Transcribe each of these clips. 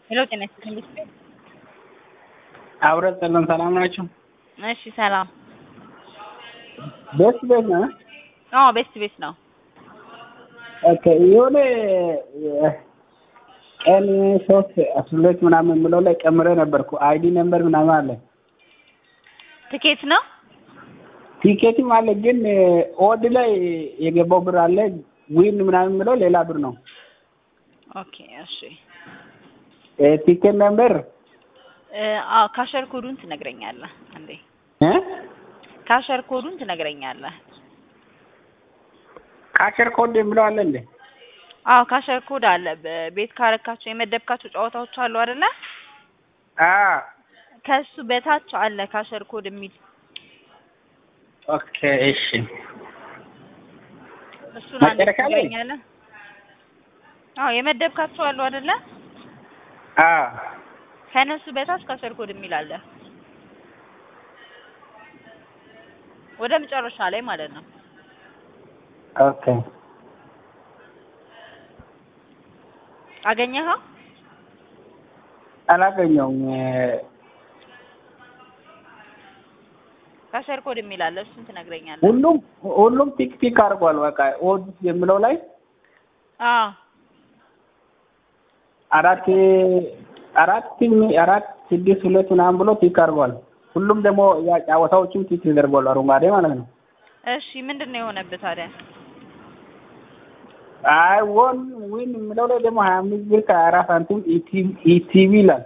ሄሎ ጤና ይስጥልኝ ቤት ቤት አብረት ጸሎን ሰላም ናቸው? እሺ ሰላም ቤት ቤት ነው? አዎ ቤስት ቤት ነው ኦኬ የሆነ ቀን ሶስት አስራ ሁለት ምናምን የምለው ላይ ቀምሬ ነበርኩ አይዲ ነምበር ምናምን አለ ትኬት ነው ቲኬትም አለ ግን ኦድ ላይ የገባው ብር አለ ዊን ምናምን የምለው ሌላ ብር ነው ኦኬ እሺ ቲኬት ነምበር አዎ ካሸር ኮዱን ትነግረኛለህ አንዴ እ ካሸር ኮዱን ትነግረኛለህ ካሸር ኮድ የምለው አለ እንዴ አዎ ካሸር ኮድ አለ ቤት ካረካቸው የመደብካቸው ጨዋታዎች አሉ አይደለ አ ከሱ በታች አለ ካሸር ኮድ የሚል ኦኬ እሺ እሱን አንዴ መጨረሻ ላይ? ትነግረኛለህ አዎ የመደብካቸው አሉ አይደለ አ ከነሱ በታች ካሸር ኮድ የሚል አለ ወደ መጨረሻ ላይ ማለት ነው ኦኬ አገኘኸው አላገኘውም ካሸር ኮድ የሚል አለ እሱን ትነግረኛለህ ሁሉም ሁሉም ቲክ ቲክ አድርጓል በቃ ኦድ የምለው ላይ አዎ አራት አራት አራት ስድስት ሁለት ምናምን ብሎ ቲክ አድርጓል። ሁሉም ደግሞ ያ ጨዋታዎችም ቲክ ተደርጓል አረንጓዴ ማለት ነው። እሺ ምንድን ነው የሆነብህ ታዲያ አይ ወን ዊን የምለው ላይ ደግሞ ሀያ አምስት ብር ከሀያ አራት ሳንቲም ኢቲቪ ይላል።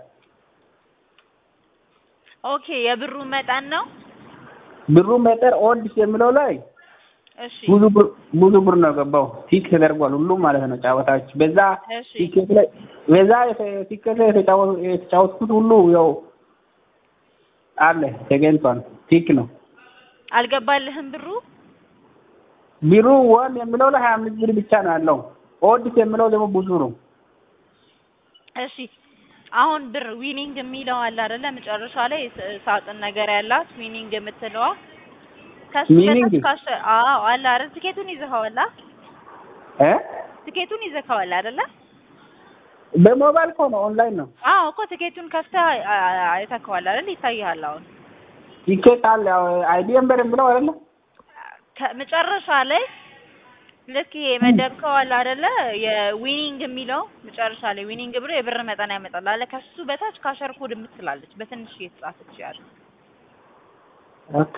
ኦኬ የብሩ መጠን ነው ብሩ መጠር ኦድስ የምለው ላይ እሺ ብዙ ብር ብዙ ብር ነው ገባው ቲክ ተደርጓል ሁሉም ማለት ነው ጨዋታዎች በዛ እሺ ቲኬት ላይ በዛ የተ- ቲኬት ላይ የተጫወ- የተጫወትኩት ሁሉ ያው አለ ተገኝቷል ቲክ ነው አልገባልህም ብሩ ቢሩ ዋን የምለው ላይ ሀያ አምስት ብር ብቻ ነው ያለው። ኦዲስ የምለው ደግሞ ብዙ ነው። እሺ አሁን ብር ዊኒንግ የሚለው አለ አይደለ መጨረሻ ላይ ስ- ሳጥን ነገር ያላት ዊኒንግ የምትለዋ ከሱ Winning? በታች ካሸ አዎ አለ አይደል ትኬቱን ይዘኸዋል አ? እ ትኬቱን ይዘኸዋል አይደለ በሞባይል እኮ ነው ኦንላይን ነው። አዎ እኮ ትኬቱን ከፍተህ አ- አ- አይተኸዋል አይደል ይታይሃል አሁን ቲኬት አለ ያው አይዲ ነምበር የምለው አይደለ ከመጨረሻ ላይ ልክ ይሄ መደብከው አለ አይደለ የዊኒንግ የሚለው መጨረሻ ላይ ዊኒንግ ብሎ የብር መጠን ያመጣል አለ ከሱ በታች ካሸር ኮድ የምትላለች በትንሽ እየተጻፈች ያለ ኦኬ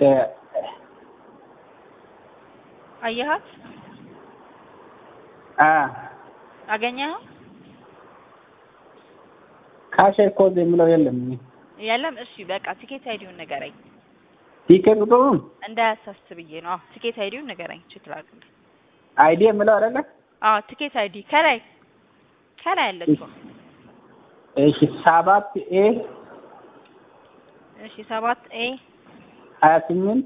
አየሃት አ አገኘኸው ካሸር ኮድ የምለው የለም። የለም እሺ በቃ ቲኬት አይዲውን ንገረኝ ቲኬት ቁጥሩን እንዳያሳስብ ብዬ ነው አዎ ቲኬት አይዲውን ንገረኝ ችትላል አይዲ የምለው አይደለ አዎ ቲኬት አይዲ ከላይ ከላይ አለችው እሺ ሰባት ኤ እሺ ሰባት ኤ ሀያ ስምንት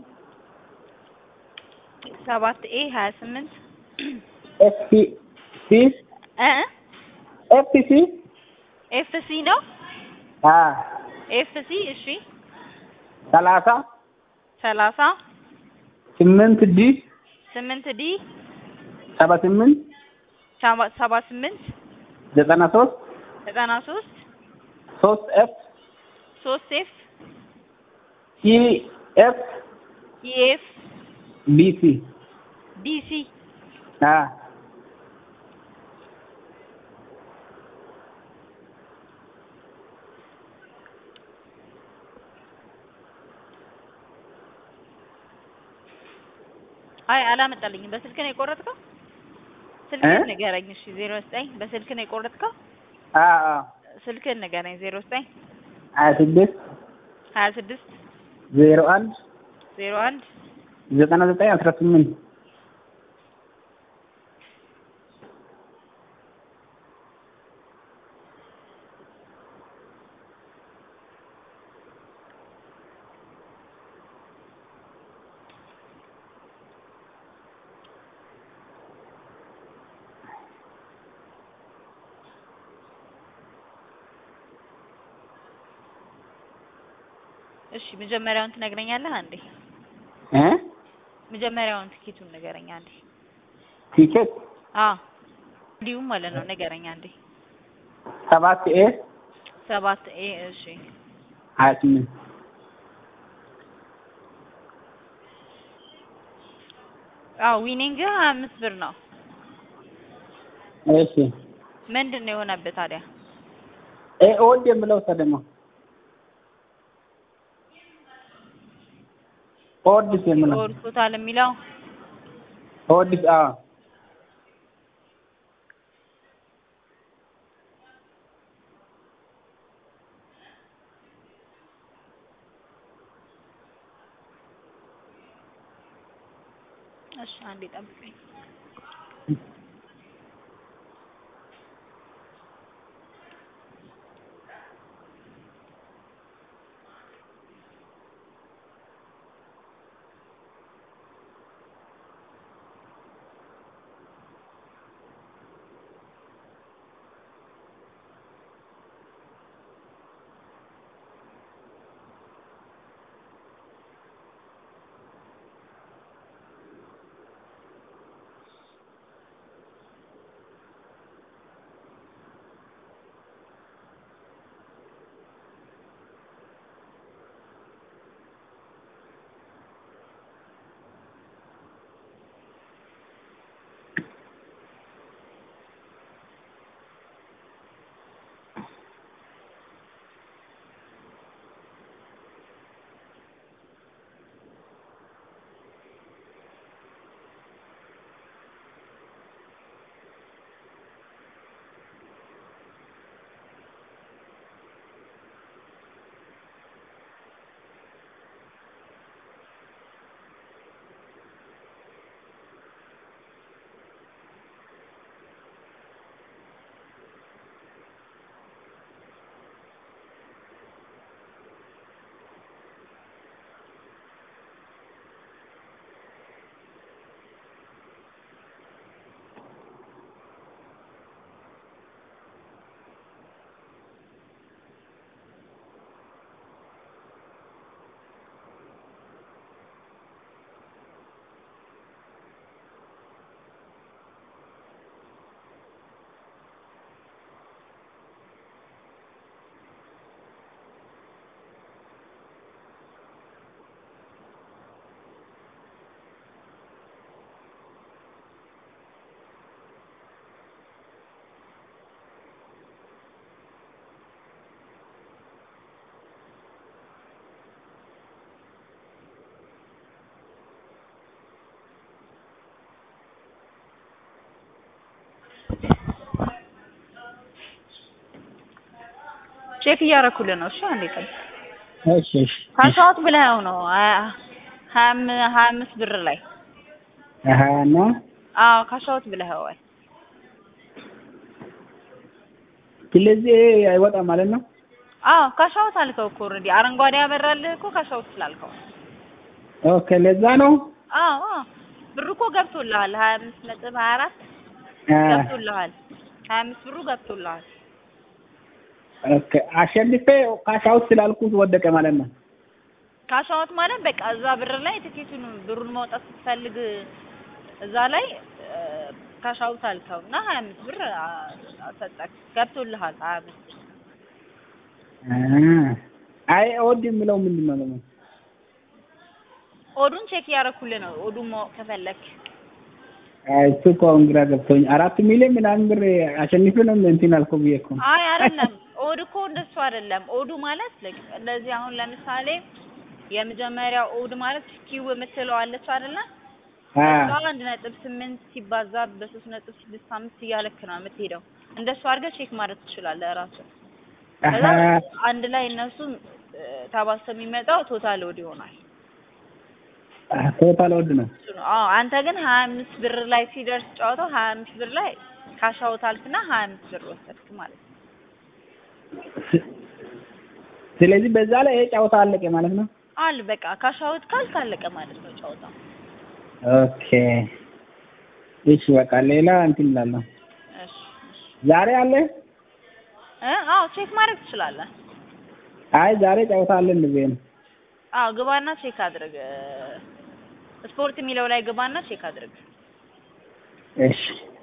ሰባት ኤ ሀያ ስምንት ኤፍ ሲ ሲ እ ኤፍ ሲ ኤፍ ሲ ነው አ ኤፍ ሲ እሺ ሰላሳ ሰላሳ ስምንት ዲ ስምንት ዲ ሰባ ስምንት ሰባ- ሰባ ስምንት ዘጠና ሶስት ዘጠና ሶስት ሶስት ኤፍ ሶስት ኤፍ ሲ ኤፍ ኢኤፍ ቢ ሲ ዲሲ አ አይ አላመጣልኝም። በስልክ ነው የቆረጥከው? ስልክህን እ? ንገረኝ። እሺ ዜሮ ዘጠኝ በስልክ ነው የቆረጥከው? አ አ ስልክህን ንገረኝ። ዜሮ ዘጠኝ ሀያ ስድስት ሀያ ስድስት ዜሮ አንድ ዜሮ አንድ ዘጠና ዘጠኝ አስራ ስምንት እሺ መጀመሪያውን ትነግረኛለህ አንዴ? እ መጀመሪያውን ትኬቱን ንገረኝ አንዴ። ቲኬት አዎ እንዲሁም ማለት ነው ንገረኝ አንዴ። ሰባት ኤ ሰባት ኤ እሺ ሀያ ስምንት አዎ ዊኒንግ ሀያ አምስት ብር ነው። እሺ ምንድን ነው የሆነብህ ታዲያ? ኤ ኦድ የምለው ሰ ደግሞ ኦድስ የምለው ኦድ ቶታል የሚለው ኦድስ አዎ እሺ አንዴ ጠብቀኝ። ቼክ እያደረኩልህ ነው። እሺ አንዴ ጠብቅ። እሺ እሺ ካሻውት ብለኸው ነው ሀያ ሀያ አም- ሀያ አምስት ብር ላይ ሀያ እና አዎ ካሻውት ብለኸዋል። ስለዚህ አይወጣም ማለት ነው። አዎ ካሻውት አልከው እኮ ኦልሬዲ አረንጓዴ ያበራልህ እኮ ካሻውት ስላልከው። ኦኬ ለዛ ነው አዎ አዎ ብሩ እኮ ገብቶልሃል። ሀያ አምስት ነጥብ ሀያ አራት አ፣ ገብቶልሃል። ሀያ አምስት ብሩ ገብቶልሃል። ኦኬ አሸንፌ ካሻውት ስላልኩት ወደቀ ማለት ነው። ካሻውት ማለት በቃ እዛ ብር ላይ ትኬቱን ብሩን ማውጣት ስትፈልግ እዛ ላይ ካሻውት አልከው እና ሀያ አምስት ብር አ- አሰጠክ ገብቶልሃል። ሀያ አምስት ብር አ፣ አይ ኦድ የምለው ምንድን ነው ደግሞ? ኦዱን ቼክ እያደረኩልህ ነው። ኦዱን ማወቅ ከፈለክ አይ እሱ እኮ አሁን ግራ ገብቶኝ አራት ሚሊዮን ምናምን ብር አሸንፌ ነው እንትን አልኩህ ብዬ እኮ ነው። አይ አይደለም፣ ኦድ እኮ እንደሱ አይደለም። ኦዱ ማለት ልክ እንደዚህ አሁን ለምሳሌ የመጀመሪያው ኦድ ማለት ኪው የምትለው አለች አይደለ? አ፣ እሷ አንድ ነጥብ ስምንት ሲባዛ በሶስት ነጥብ ስድስት አምስት እያለክ ነው የምትሄደው። እንደሱ አድርገህ ቼክ ማድረግ ትችላለህ ራስህ። ከዛ አሀ፣ አንድ ላይ እነሱም ተባዝቶ የሚመጣው ቶታል ኦድ ይሆናል። ቶታል ኦድ ነው። እሱ ነው። አዎ አንተ ግን ሀያ አምስት ብር ላይ ሲደርስ ጨዋታው ሀያ አምስት ብር ላይ ካሻውት አልክና ሀያ አምስት ብር ወሰድክ ማለት ነው። ስለዚህ በዛ ላይ ይሄ ጨዋታ አለቀ ማለት ነው። አል በቃ ካሻውት ካልክ አለቀ ማለት ነው ጨዋታው። ኦኬ እሺ፣ በቃ ሌላ እንትን እላለሁ። እሺ እሺ። ዛሬ አለ? እ አዎ ቼክ ማድረግ ትችላለህ። አይ ዛሬ ጨዋታ አለ እንደዚህ ነው። አዎ ግባና ቼክ አድርግ። ስፖርት የሚለው ላይ ግባና ቼክ አድርግ። እሺ